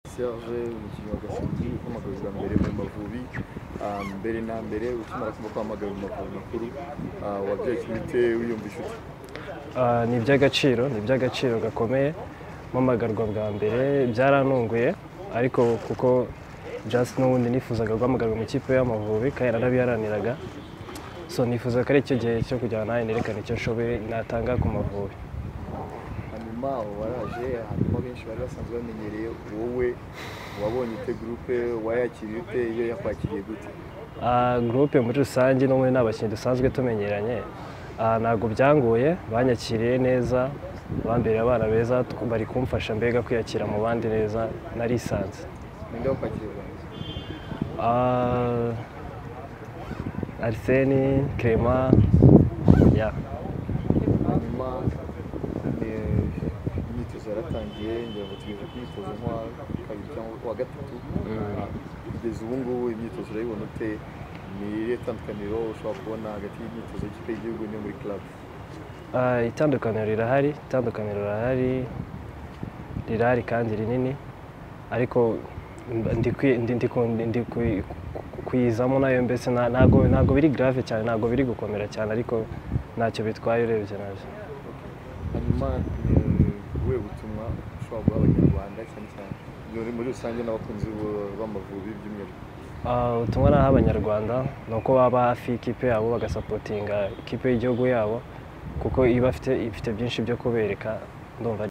Serge umukinnyi wa Gasimbi uhamagazwa mbere mu Mavubi ah, mbere na mbere ukimara kuba kwamagana mu Mavubi makuru ah, wabyakira bite wiyumva inshuti Ah, ni iby'agaciro ni iby'agaciro gakomeye mpamagarwa bwa mbere byarantunguye ariko kuko just n'ubundi nifuzaga guhamagarwa mu ikipe y'amavubi kandi narabiharaniraga so nifuza ko ari cyo gihe cyo kujyana nawe nerekana icyo nshoboye natanga ku mavubi hanyuma waraje hanyuma benshi bari basanzwe bamenyereye wowe wabonye ite gurupe wayakiriye ute iyo yakwakiriye gute Ah, groupe muri rusange no muri n'abakinnyi dusanzwe tumenyeranye ah, ntabwo byangoye banyakiriye neza bambereye abana beza tw- bari kumfasha mbega kwiyakira mu bandi neza narisanze ninde wakwakiriye bwa mbere Ah, Arsene, Clement, ya. hanyuma eh, imyitozo yaratangiye ngira ngo tugeze ku myitozo nko wa kabiri cyangwa wa gatatu kugeza ubu ngubu imyitozo urayibona ute ni irihe tandukaniro ushobora kubona hagati y'imyitozo y'ikipe y'igihugu n'iyo muri club Ah, itandukaniro rirahari itandukaniro rirahari rirahari kandi rinini ariko mba- ndi kwi- ndi- ndi ku- ndi kwi- ku- kuyizamo nayo mbese nta- ntabwo ntabwo biri grave cyane ntabwo biri gukomera cyane ariko ntacyo bitwaye urebye nabyo hanyuma ni ubuhe butumwa ushobora guha abanyarwanda cyane cyane muri- muri rusange n'abakunzi b'u- b'amavubi by'umwihariko Ah, ubutumwa naha abanyarwanda ni uko baba hafi y'ikipe yabo bagasapotinga ikipe y'igihugu yabo kuko iba ifite ifite byinshi byo kubereka ndumva